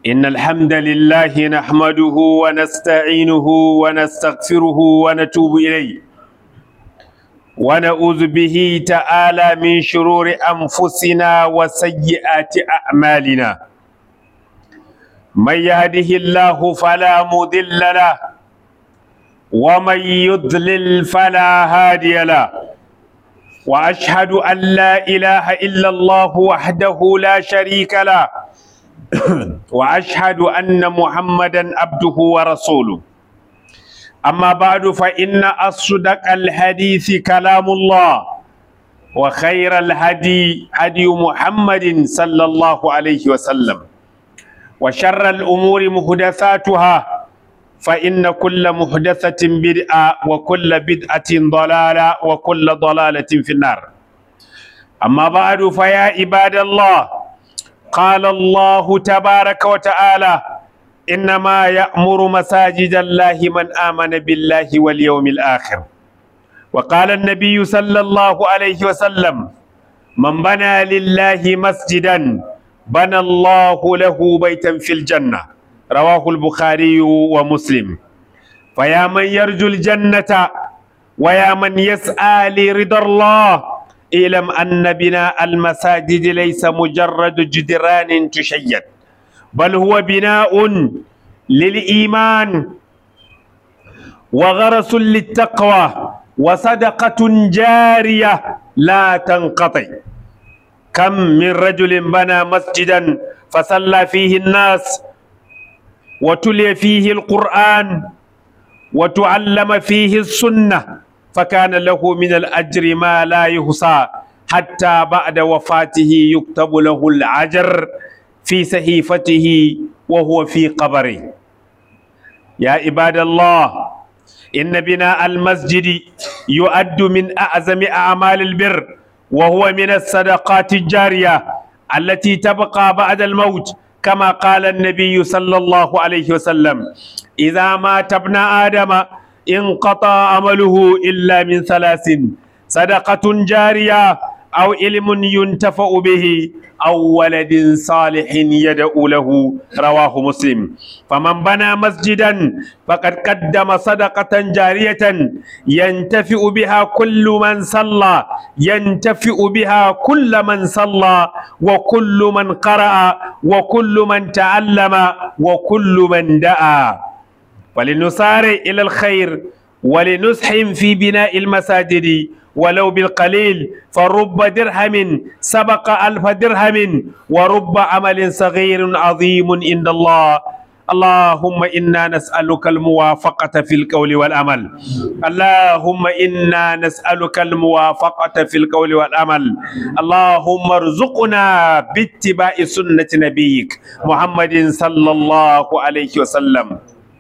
إن الحمد لله نحمده ونستعينه ونستغفره ونتوب إليه ونعوذ به تعالى من شرور أنفسنا وسيئات أعمالنا من يهده الله فلا مضل له ومن يضلل فلا هادي له واشهد ان لا اله الا الله وحده لا شريك له واشهد ان محمدا عبده ورسوله اما بعد فان اصدق الحديث كلام الله وخير الهدي هدي محمد صلى الله عليه وسلم وشر الامور محدثاتها فإن كل محدثة بدعة وكل بدعة ضلالة وكل ضلالة في النار أما بعد فيا عباد الله قال الله تبارك وتعالى إنما يأمر مساجد الله من آمن بالله واليوم الآخر وقال النبي صلى الله عليه وسلم من بنى لله مسجدا بنى الله له بيتا في الجنه رواه البخاري ومسلم فيا من يرجو الجنة ويا من يسعى لرضا الله اعلم أن بناء المساجد ليس مجرد جدران تشيد بل هو بناء للإيمان وغرس للتقوى وصدقة جارية لا تنقطع كم من رجل بنى مسجدا فصلى فيه الناس وتلي فيه القرآن وتعلم فيه السنة فكان له من الأجر ما لا يحصى حتى بعد وفاته يكتب له الأجر في صحيفته وهو في قبره يا عباد الله إن بناء المسجد يؤد من أعظم أعمال البر وهو من الصدقات الجارية التي تبقى بعد الموت كما قال النبي صلى الله عليه وسلم إذا مات ابن آدم انقطع عمله إلا من ثلاث صدقة جارية أو علم ينتفع به أو ولد صالح يدعو له رواه مسلم فمن بنى مسجدا فقد قدم صدقة جارية ينتفع بها كل من صلى ينتفع بها كل من صلى وكل من قرأ وكل من تعلم وكل من دعا ولنسارع إلى الخير ولنسهم في بناء المساجد ولو بالقليل فرب درهم سبق ألف درهم ورب عمل صغير عظيم عند الله اللهم إنا نسألك الموافقة في القول والعمل اللهم إنا نسألك الموافقة في القول والعمل اللهم ارزقنا باتباع سنة نبيك محمد صلى الله عليه وسلم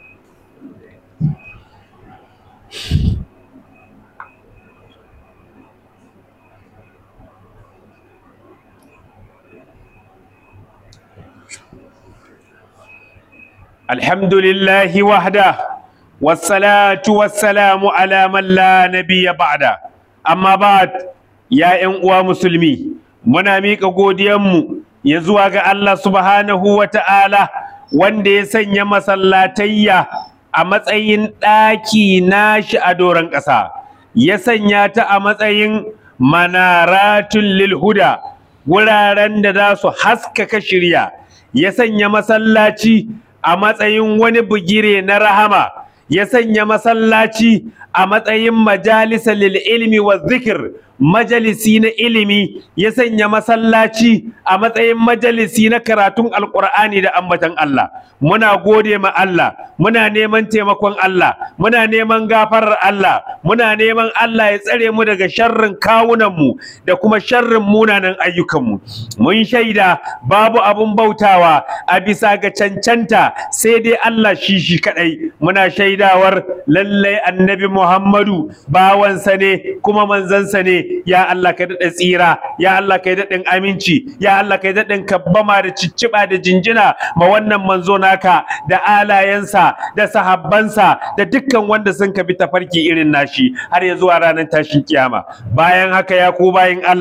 الحمد لله وحده والصلاة والسلام على من لا نبي بعده أما بعد يا إن مسلمي muna miƙa godiyanmu ya zuwa ga Allah subhanahu wa ta'ala wanda ya sanya masallatayya a matsayin ɗaki nashi a doron ƙasa ya sanya ta a matsayin manaratun lil huda wuraren da za su haskaka shirya ya sanya masallaci a matsayin wani bugire na rahama ya sanya masallaci a matsayin majalisa lil ilmi wa zikir majalisi na ilimi ya sanya masallaci a matsayin majalisi na karatun alkur'ani da ambatan Allah muna gode ma Allah muna neman taimakon Allah muna neman gafarar Allah muna neman Allah ya tsare mu daga sharrin kawunanmu da kuma sharrin munanan ayyukanmu mun shaida babu abun bautawa a bisa ga cancanta sai dai Allah shi shi kadai muna shaidawar lallai annabi Muhammadu bawansa ne kuma manzansa ne ya Allah ka daɗa tsira ya Allah ka daɗin aminci ya Allah ka daɗin kabbama da cicciɓa da jinjina ma wannan manzo naka da alayensa da sahabbansa da dukkan wanda sun ka bi tafarki irin nashi har ya zuwa ranar tashin kiyama bayan haka ya ku bayin Allah ku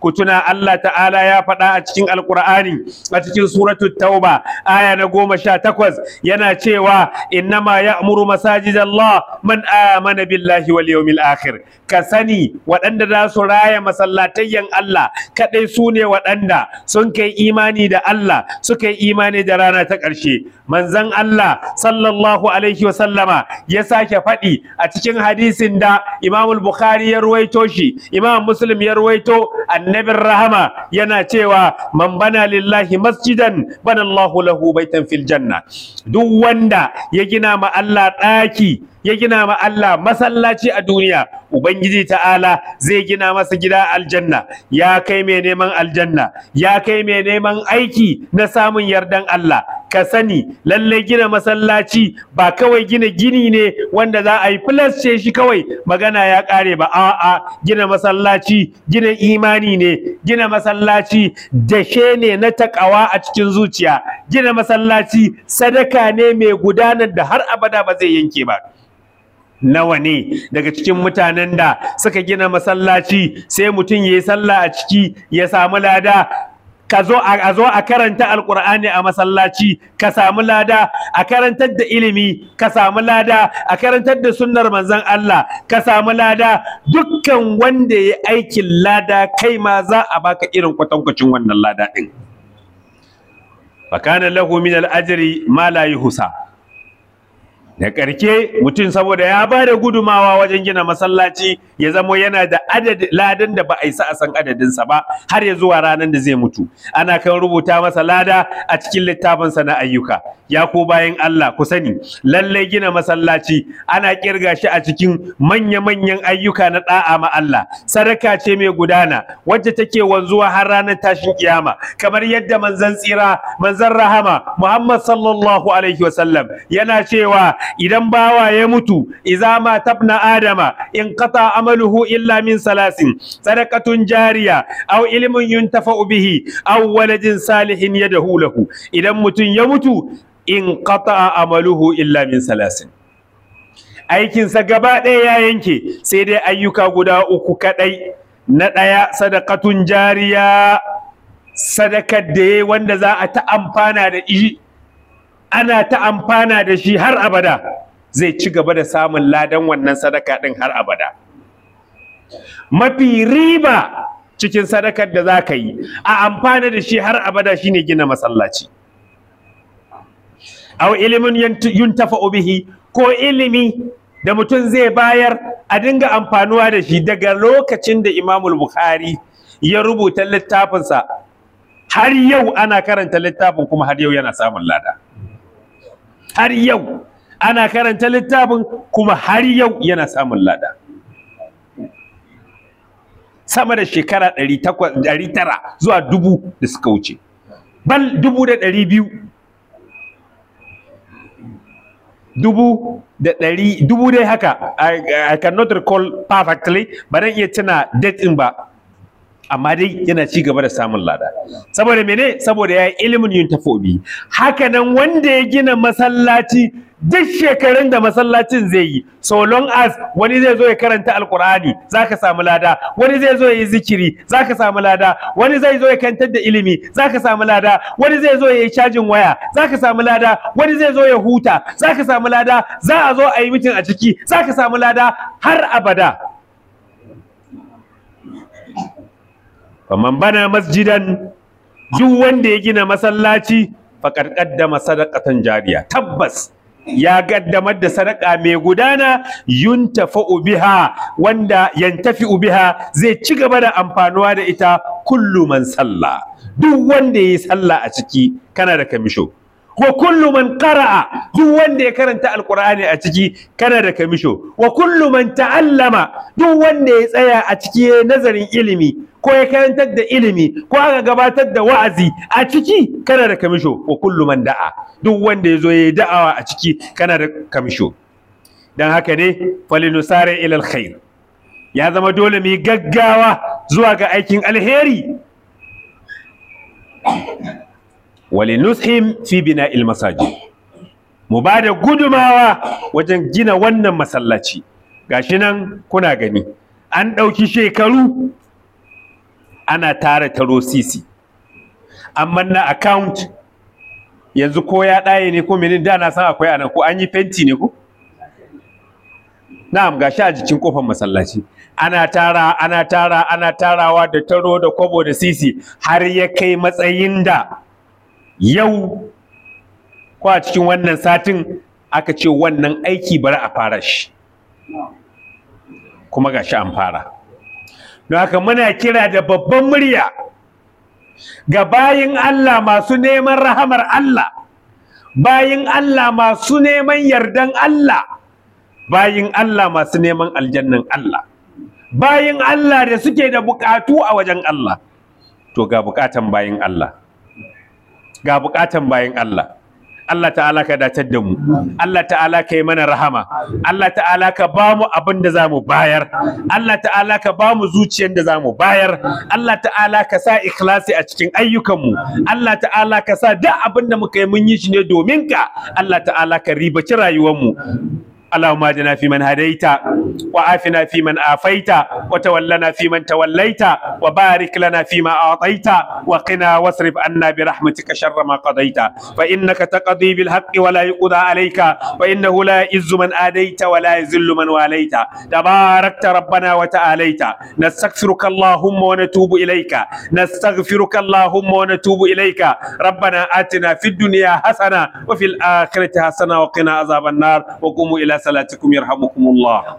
ku tuna Allah ta'ala ya faɗa a cikin alkur'ani a cikin suratul tauba aya na goma sha takwas yana cewa innama ya'muru masajid Allah man amana billahi wal yawmil akhir ka sani waɗanda za su raya masallatayyan Allah kaɗai su ne waɗanda sun kai imani da Allah suka yi imani da rana ta ƙarshe manzon Allah sallallahu alaihi wa sallama ya sake faɗi a cikin hadisin da Imam Bukhari ya ruwaito shi Imam Muslim ya ruwaito annabin rahama yana cewa man bana lillahi masjidan bana Allahu lahu baitan fil janna duk wanda ya gina ma Allah ɗaki ya gina ma Allah masallaci a duniya ubangiji ta'ala zai gina masa gida aljanna ya kai mai neman aljanna ya kai mai neman aiki na samun yardan Allah ka sani lallai gina masallaci ba kawai gina gini ne wanda za a yi ce shi kawai magana ya kare ba a'a gina masallaci gina imani ne gina masallaci dashe ne na takawa a cikin zuciya gina masallaci sadaka ne mai gudanar da har abada ba zai yanke ba nawa ne daga cikin mutanen da suka gina masallaci sai mutum ya yi sallah a ciki ya samu lada ka zo a zo a karanta alkur'ani a masallaci ka samu lada a karantar da ilimi ka samu lada a karantar da sunnar manzon Allah ka samu lada dukkan wanda ya aikin lada kai ma za a baka irin kwatankwacin wannan lada din fakana lahu min al-ajri ma la yuhsa da ƙarke mutum saboda ya ba da gudumawa wajen gina masallaci ya zamo yana da adadin ladan da ba a isa a san adadinsa ba har ya zuwa ranar da zai mutu ana kan rubuta masa lada a cikin littafinsa na ayyuka ya ku bayan Allah ku sani lallai gina masallaci ana kirga shi a cikin manya-manyan ayyuka na da'a ma Allah sadaka ce mai gudana wacce take wanzuwa har ranar tashin kiyama kamar yadda manzon tsira manzon rahama Muhammad sallallahu alaihi wasallam yana cewa idan bawa ya mutu iza ma tabna adama in qata amaluhu illa min salasin sadaqatun jariya aw ilmun yuntafa'u bihi aw waladin salihin yadahu lahu idan mutum ya mutu in qata amaluhu illa min salasin aikinsa gaba ɗaya ya yanke sai dai ayyuka guda uku kaɗai na ɗaya sadakatun jariya sadakar da ya wanda za a ta amfana da shi ana ta amfana da shi har abada zai ci gaba da samun ladan wannan sadaka ɗin har abada mafi riba cikin sadakar da za ka yi a amfana da shi har abada shine gina masallaci aw ilimin yuntafa bihi ko ilimi da mutum zai bayar a dinga amfanuwa da shi daga lokacin da imamul bukhari ya rubuta littafinsa har yau ana karanta littafin kuma har yau yana samun lada har yau ana karanta littafin kuma har yau yana samun lada sama da shekara 900 zuwa dubu da suka wuce bal dubu da ɗari biyu dubu da ɗari dubu dai haka I, I cannot recall perfectly ba dan iya tuna date ɗin ba amma dai yana ci gaba da samun lada saboda mene saboda ya yi ilimin yin tafobi haka nan wanda ya gina masallaci duk shekarun da masallacin zai yi so long as wani zai zo ya karanta alkur'ani zaka samu lada wani zai zo ya yi zikiri zaka samu lada wani zai zo ya kantar da ilimi zaka samu lada wani zai zo ya yi cajin waya zaka samu lada wani zai zo ya huta zaka samu lada za a zo a yi mitin a ciki zaka samu lada har abada faman bana masjidan duk wanda ya gina masallaci faƙar ƙaddama sadaqatan jariya tabbas ya gaddamar da sadaka mai gudana yuntafa'u biha wanda yantafi'u biha zai ci gaba da amfanuwa da ita kullu man salla duk wanda yayi sallah a ciki kana da kamisho wa kullu man qara'a duk wanda ya karanta alqur'ani a ciki kana da kamisho wa kullu man ta'allama duk wanda ya tsaya a ciki nazarin ilimi ko ya karantar da ilimi ko aka gabatar da wa'azi a ciki kana da kamisho wa kullu man da'a duk wanda ya zo ya yi da'awa a ciki kana da kamisho dan haka ne falinusare ilal khair ya zama dole mu yi gaggawa zuwa ga aikin alheri walinushim fi bina'il masajid mu ba da gudumawa wajen gina wannan masallaci gashi nan kuna gani an ɗauki shekaru ana tara taro sisi amma na account yanzu ko ya ɗaye ne ko menene da na san akwai anan ko an yi fenti ne ko na'am gashi a jikin kofar masallaci ana tara ana tara ana tarawa da taro da kwabo da sisi har ya kai matsayin da yau ko a cikin wannan satin aka ce wannan aiki bari a fara shi kuma gashi an fara don haka muna kira da babban murya ga bayin Allah masu neman rahamar Allah bayin Allah masu neman yardan Allah bayin Allah masu neman aljannan Allah bayin Allah da suke da bukatu a wajen Allah to ga bukatan bayin Allah ga bukatan bayin Allah Allah ta'ala ka datar da mu Allah ta'ala ka yi mana rahama Allah ta'ala ka ba mu abin da za mu bayar Allah ta'ala ka ba mu zuciyar da za mu bayar Allah ta'ala ka sa ikhlasi a cikin ayyukanmu Allah ta'ala ka sa duk abin da muka yi mun yi shi ne domin ka Allah ta'ala ka ribaci rayuwarmu اللهم اهدنا فيمن هديت وعافنا فيمن عافيت وتولنا فيمن توليت وبارك لنا فيما اعطيت وقنا واصرف عنا برحمتك شر ما قضيت فانك تقضي بالحق ولا يقضى عليك فانه لا يعز من اديت ولا يذل من واليت تباركت ربنا وتعاليت نستغفرك اللهم ونتوب اليك نستغفرك اللهم ونتوب اليك ربنا اتنا في الدنيا حسنه وفي الاخره حسنه وقنا عذاب النار وقوموا الى صلاتكم يرحمكم الله